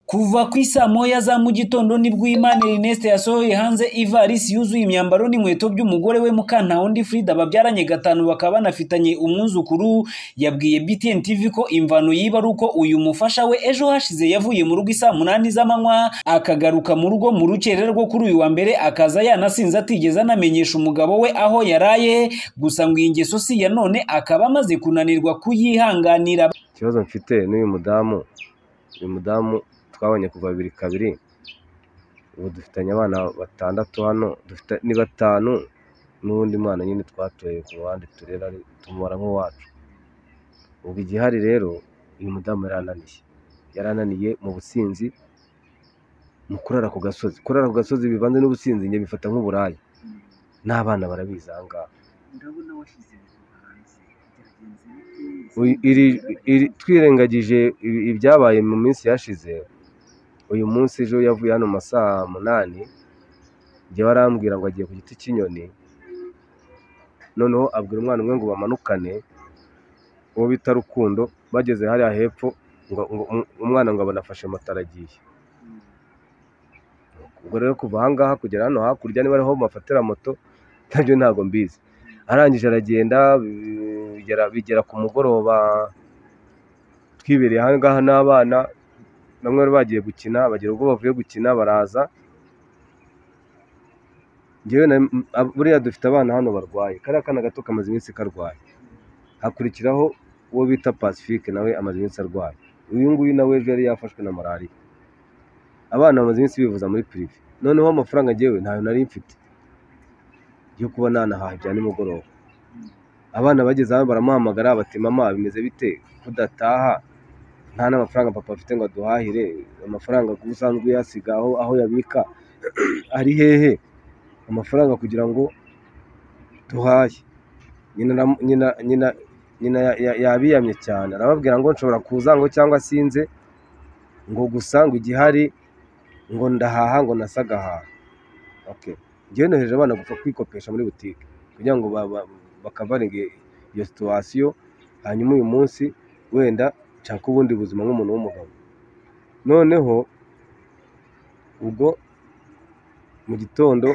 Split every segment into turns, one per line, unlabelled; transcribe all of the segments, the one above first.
Kuva ku isaa moya za mu gitondo nibwo Uwimana Ernest yasohoye hanze ivarisi yuzuye imyambaro n'inkweto by'umugore we Mukantawundi Frida babyaranye gatanu bakaba banafitanye umwuzukuru yabwiye BTN TV ko imvano yiba ari uko uyu mufasha we ejo hashize yavuye mu rugo isaa munani z'amanywa akagaruka mu rugo mu rukerera rwo kuri uyu wa mbere akaza yanasinze atigeze anamenyesha umugabo we aho yaraye gusa ngo iyi ngeso si iya none akaba amaze kunanirwa kuyihanganira
ikibazo mfite n'uyu mudamu uyu mudamu twabonye kuva bibiri kabiri ubu dufitanye abana batandatu hano dufite ni batanu n'uwundi mwana nyine twatoye ku ruhande turera ari- tumubara nk'uwacu ubu igihari rero uyu mudamu yarananiye yarananiye mu businzi mu kurara ku gasozi kurara ku gasozi bivanze n'ubusinzi njye bifata nk'uburaya n'abana barabizi aha ngaha
ndabona washyize ibintu hanze byagenze neza.
Uyu- iri- iri- twirengagije ibi- ibyabaye mu minsi yashize uyu munsi ejo yavuye hano mu masaha munani jya arambwira ngo agiye ku giti cy'inyoni noneho abwira umwana umwe ngo bamanukane uwo bita rukundo bageze hariya hepfo ngo, ngo, um- umwana ngo abona afashe matara agiye ubwo rero kuva ahangaha kugera hano hakurya niba ariho bafatira moto nabyo ntabwo mbizi arangije aragenda bigera, bigera ku mugoroba twibereye ahangaha n'abana bamwe bari bagiye gukina bagira ubwo bavuye gukina baraza njyewe na- m- ab- buriya dufite abana hano barwaye kariya kana gato kamaze iminsi karwaye hakurikiraho uwo bita pacifique nawe amaze iminsi arwaye uyu nguyu nawe ejo yari yafashwe na malariya abana bamaze iminsi bivuza muri pirive noneho amafaranga njyewe ntayo nari mfite yo kuba nanahaha ibya nimugoroba abana bageze hano baramuhamagara bati mama bimeze bite kudataha nta n'amafaranga papa afite ngo aduhahire amafaranga usanzwe uyasiga aho aho yabika ari hehe amafaranga kugira ngo duhaye nyina aramu- nyina nyina nyina ya- ya- yabiyamye cyane arababwira ngo nshobora kuza ngo cyangwa sinze ngo gusa ngo igihari ngo ndahaha ngo nasagahaha okay. njyewe nohereje abana gupfa kwikopesha muri butike kugira ngo ba- ba- bakavaringe iyo situwasiyo hanyuma uyu munsi wenda nshaka ubundi buzima nk'umuntu w'umugabo noneho ubwo mu gitondo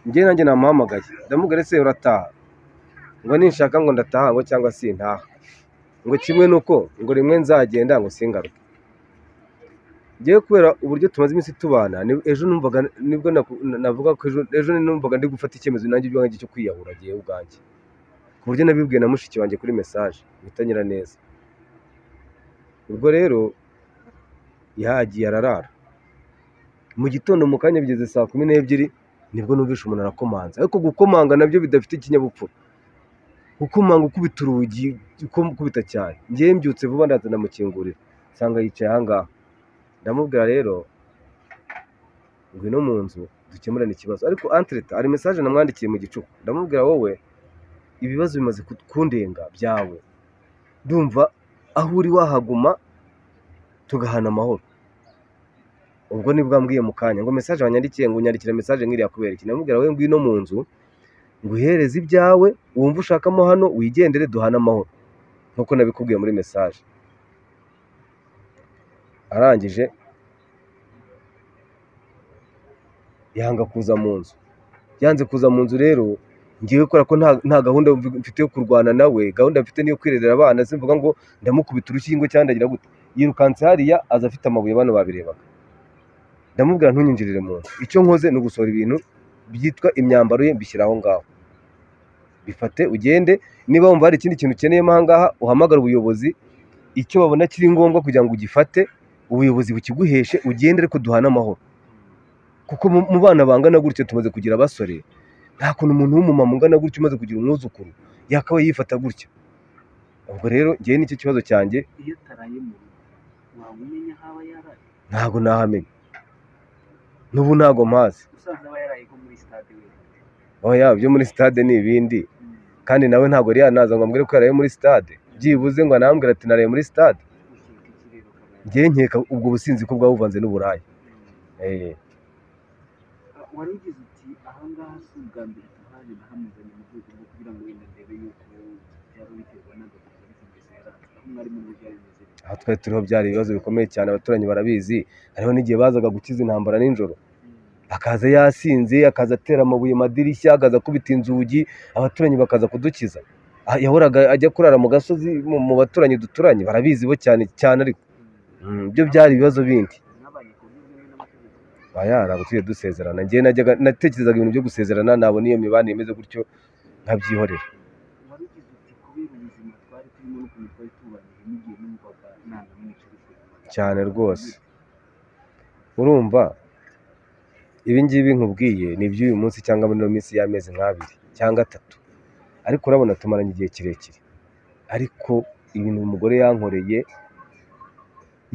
njye nanjye namuhamagaye ndamubwira ese urataha ngo ninshaka ngo ndataha ngo cyangwa sintaha ngo kimwe nuko ngo rimwe nzagenda ngo singaruke njyewe kubera uburyo tumaze iminsi tubana ni- ejo numvaga nibwo naku- na- navuga ko ejo ejo numvaga ndi gufata icyemezo nanjye ibyanjye cyo kwiyahura agiye ubwanjye ku buryo nabibwiye na mushiki wanjye kuri mesaje wita nyiraneza ubwo rero yagiye ararara mu gitondo mu kanya bigeze saa kumi n'ebyiri nibwo numvishe umuntu arakomanza ariko gukomanga nabyo bidafite ikinyabupfura gukomanga ukubita urugi uko- ukubita cyane ngewe mbyutse vuba ndaza ndamukingurira nsanga yicaye ahangaha ndamubwira rero ngwino mu nzu dukemurane ikibazo ariko antreta hari mesaje namwandikiye mu gicuku ndamubwira wowe ibibazo bimaze ku- kundenga byawe ndumva aho uri wahaguma tugahana amahoro ubwo nibwo ambwiye mu kanya ngo mesaje wanyandikiye ngo unyandikire mesaje nk'iriya kubera iki ndamubwira wowe ngwino mu nzu nguhereze ibyawe wumva ushakamo hano wigendere duhane amahoro nk'uko nabikubwiye muri mesaje arangije yanga kuza mu nzu yanze kuza mu nzu rero ngewe kubera ko nta- nta gahunda mfite yo kurwana nawe gahunda mfite niyo kwirerera abana simvuga ngo ndamukubita urukingo cyangwa ndagira gute yirukanse hariya aza afite amabuye bano babirebaga ndamubwira ntunyinjirire mu nzu icyo nkoze ni ugusohora ibintu byitwa imyambaro ye mbishyira aho ngaho bifate ugende niba wumva hari ikindi kintu ukeneyemo aha ngaha uhamagare ubuyobozi icyo babona kiri ngombwa kugira ngo ugifate ubuyobozi bukiguheshe ugende ariko duhane amahoro kuko mu mu bana bangana gutya tumaze kugira abasore nta kuntu umuntu w'umumama ungana gutya umaze kugira umwuzukuru yakabaye yifata gutya ubwo rero ngewe nicyo kibazo cyanjye
iyo ataraye mu rugo waba umenya aho aba yaraye
ntabwo nahamenya n'ubu ntabwo mpazi
usanzwe aba yaraye nko muri sitade wenyine
oya byo muri sitade ni ibindi kandi nawe ntabwo yari yanaza ngo ambwire ko yaraye muri sitade byibuze ngo anambwire ati naraye muri sitade
ukeka iki rero ukaba
ngewe nkeka ubwo businzi ko bwaba buvanze n'uburaya Eh,
yaraye wari ugize uti ahangaha si ubwa mbere tuhaje nahamuzanye mu rwego rwo kugira ngo wenda ndebe yuko byaba biterwa n'agakosa bitigeze yaranze aho mwari muri byo bimeze
aho twari turiho byari ibibazo bikomeye cyane abaturanyi barabizi hariho n'igihe bazaga gukiza intambara nijoro akaza yasinze akaza atera amabuye madirishya akaza akubita inzugi abaturanyi bakaza kudukiza Ah, yahoraga ajya kurara mu gasozi mu- mu baturanyi duturanye barabizi bo cyane cyane ariko Mm, ibyo byari ibibazo bindi
mwabaye ku buryo bwemewe n'amategeko
bayara tujye dusezerana njyewe najyaga natekerezaga ibintu byo gusezerana nabona iyo mibanire imeze gutyo nkabyihorera
wari ugize uti kubera ubuzima twari turimo n'ukuntu twari tubanye n'igihe numvaga nanamwica ariko
cyane rwose urumva ibi ngibi nkubwiye ni iby'uyu munsi cyangwa muri ino minsi y'amezi nk'abiri cyangwa atatu ariko urabona tumaranye igihe kirekire ariko ibintu umugore yankoreye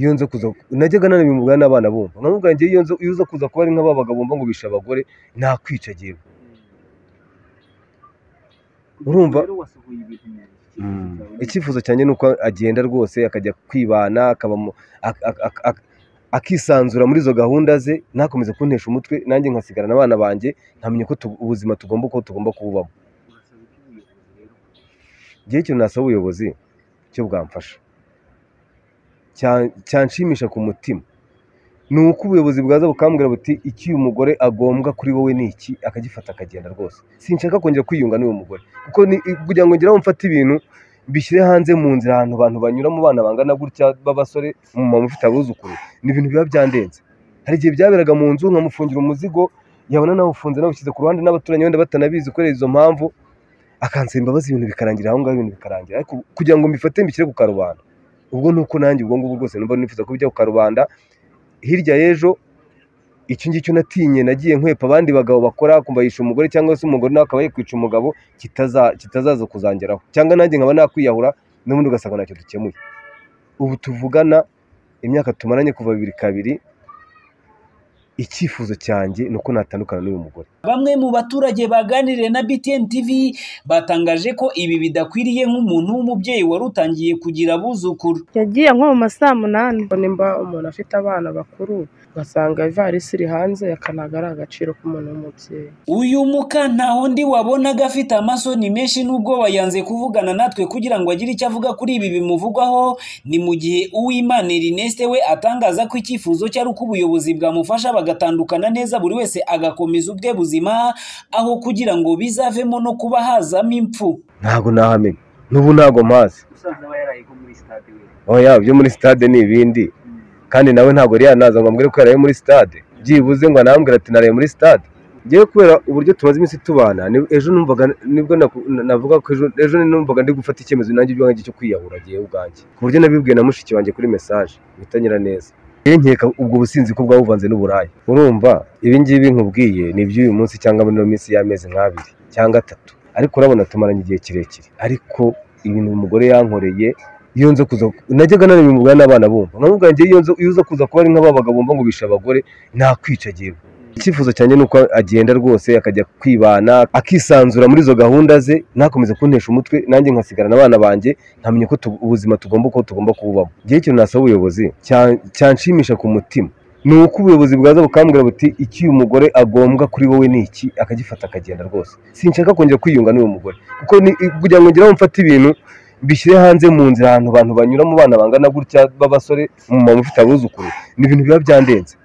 iyo nza kuza najyaga nanabimubwira n'abana bumva nkamubwira njyewe iyo nza- iyo uza kuza kuba ari nk'aba bagabo bumva ngo bishe abagore nakwica yewe Urumva-
rero wasohoye ibintu mu
Mm.
cyerekezo cyawe.
icyifuzo cyanjye ni uko agenda rwose akajya kwibana akaba mu- ak- ak- ak- ak- akisanzura muri izo gahunda ze ntakomeze kuntesha umutwe nanjye nkasigarana abana banjye nkamenya ko tu- ubuzima tugomba ko tugomba kububamo
urasaba iki ubuyobozi rero
igihe cyo nasaba ubuyobozi cyo bwamfasha Cya- cyanshimisha ku mutima ni uko ubuyobozi bwaza bukambwira buti iki uyu mugore agombwa kuri wowe ni iki akagifata akagenda rwose sinshaka kongera kwiyunga n'uyu mugore kuko ni kugira ngo ngeraho mfate ibintu mbishyire hanze mu nzira ahantu abantu banyuramo bana bangana gutya b'abasore umumama ufite abuzukuru ni ibintu biba byandenze hari igihe byaberaga mu nzu nkamufungira umuzigo yabona nawufunze nawushyize ku ruhande n'abaturanyi wenda batanabizi kubera izo mpamvu akansaba imbabazi ibintu bikarangira aho ngaho ibintu bikarangira ariko kugira ngo mbifate mbishyire ku karubanda ubwo ni uko nanjye ubwo ngubwo rwose numva nifuza kubijya ku karubanda hirya y'ejo icyo ngicyo natinye nagiye nkwepa abandi bagabo bakora kumva yisha umugore cyangwa se umugore nawe akaba yakwica umugabo kitaza- kitazaza kuzangeraho cyangwa nanjye nkaba nakwiyahura n'ubundi ugasanga ntacyo dukemuye ubu tuvugana imyaka tumaranye kuva bibiri kabiri icyifuzo cyanjye ni uko natandukana n'uyu mugore
Bamwe mu baturage baganiriye na BTN TV batangaje ko ibi bidakwiriye nk'umuntu w'umubyeyi wari utangiye kugira abuzukuru.
yagiye nko mu ma saa munani
Ariko nimba umuntu afite abana bakuru ugasanga ivarisi iri hanze akanaga ari agaciro k'umuntu w'umubyeyi
Uyu muka nta wundi wabonaga afite amasoni menshi n'ubwoba yanze kuvugana natwe kugira ngo agire icyo avuga kuri ibi bimuvugwaho, ni mu gihe Uwimana Ernest we atangaza ko icyifuzo cye ari uko ubuyobozi bwamufasha bagatandukana neza buri wese agakomeza ubwe buzima, aho kugira ngo bizavemo no kuba hazamo impfu.
ntabwo nahamenya n'ubu ntabwo mpazi
usanzwe aba yaraye ko muri sitade we
oya ibyo muri sitade ni ibindi kandi nawe ntabwo yari yanaza ngo ambwire ko yaraye muri sitade byibuze ngo anambwire ati naraye muri sitade ngewe kubera uburyo tumaze iminsi tubana ni- ejo numvaga nibwo naku- na- navuga ko ejo ejo numvaga ndi gufata icyemezo nanjye ibyo wanjye cyo kwiyahura agiye ubwanjye ku buryo nabibwiye na mushiki wanjye kuri mesaje bitanyura neza rero nkeka ubwo businzi ko bwabuvanze n'uburaya urumva ibi ngibi nkubwiye ni iby'uyu munsi cyangwa muri ino minsi y'amezi nk'abiri cyangwa atatu ariko urabona tumaranye igihe kirekire ariko ibintu umugore yankoreye iyo nza kuza najyaga nanabimubwira n'abana bumva nkamubwira njyewe iyo nza- iyo uza kuza kuba ari nk'aba bagabo bumva ngo bishe abagore nakwica yewe icyifuzo cyanjye ni uko agenda rwose akajya kwibana akisanzura muri izo gahunda ze ntakomeze kuntesha umutwe nanjye nkasigarana abana banjye nkamenya ko tu- ubuzima tugomba ko tugomba kububamo igihe kintu nasaba ubuyobozi cya- cyanshimisha ku mutima ni uko ubuyobozi bwaza bukambwira buti iki uyu mugore agombwa kuri wowe ni iki akagifata akagenda rwose sinshaka kongera kwiyunga n'uyu mugore kuko ni- kugira ngo ngeraho mfate ibintu mbishyire hanze mu nzira ahantu abantu banyuramo bana bangana gutya b'abasore umumama ufite abuzukuru ni ibintu biba byandenze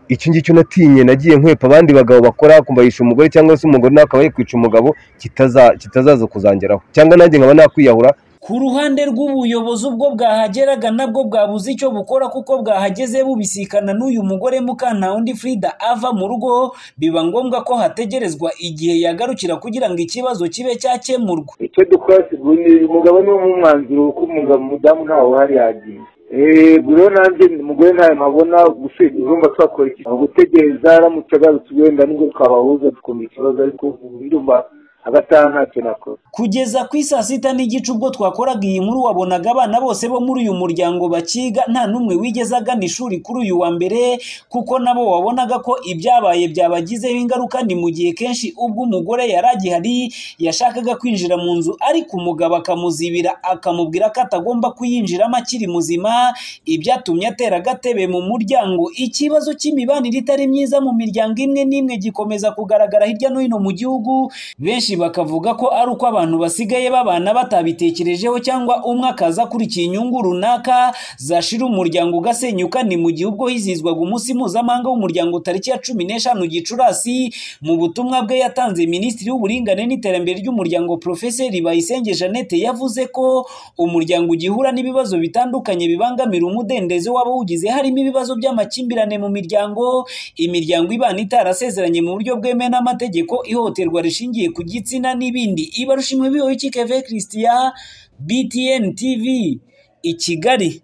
icyo ngicyo natinye nagiye nkwepa abandi bagabo bakora kumva yisha umugore cyangwa se umugore nawe akaba yakwica umugabo kitaza- kitazaza kuzangeraho cyangwa nanjye nkaba nakwiyahura
Ku ruhande rw'ubuyobozi ubwo bwahageraga nabwo bwabuze icyo bukora kuko bwahageze bubisikana n'uyu mugore Mukantawundi Frida ava mu rugo biba ngombwa ko hategerezwa igihe yagarukira kugira ngo ikibazo kibe cyakemurwa.
icyo dukora sigura ni umugabo ni umwanzuro kuko umugabo umudamu ntawe uhari yagiye Eee rero nanjye umugore ntayo mpabona gusiga urumva twakora iki Aho gutegereza aramutse agarutse wenda nibwo twabahuza tukumva ikibazo ariko ubu ndumva agataha ntacyo nakora
Kugeza ku isaa sita n'igice ubwo twakoraga iyi nkuru wabonaga abana bose bo muri uyu muryango bakiga nta n'umwe wigeze agana ishuri kuri uyu wa mbere kuko nabo wabonaga ko ibyabaye byabagizeho ingaruka ni mu gihe kenshi ubwo umugore yari agihari yashakaga kwinjira mu nzu ariko umugabo akamuzibira akamubwira ko atagomba kuyinjiramo akiri muzima ibyatumye atera agatebe mu muryango ikibazo cy'imibanire itari myiza mu miryango imwe n'imwe gikomeza kugaragara hirya no hino mu gihugu benshi benshi bakavuga ko ari uko abantu basigaye babana batabitekerejeho cyangwa umwe akaza akurikiye inyungu runaka zashira umuryango ugasenyuka ni mu gihe ubwo hizihizwaga umunsi mpuzamahanga w'umuryango tariki ya cumi n'eshanu gicurasi mu butumwa bwe yatanze minisitiri w'uburinganire n'iterambere ry'umuryango porofeseri bayisenge jeannette yavuze ko umuryango ugihura n'ibibazo bitandukanye bibangamira umudendezo w'abawugize harimo ibibazo by'amakimbirane mu miryango imiryango ibana itarasezeranye mu buryo bwemewe n'amategeko ihohoterwa rishingiye ku gitsina n'ibindi ibarushinwe bihoye keve christian btn tv i kigali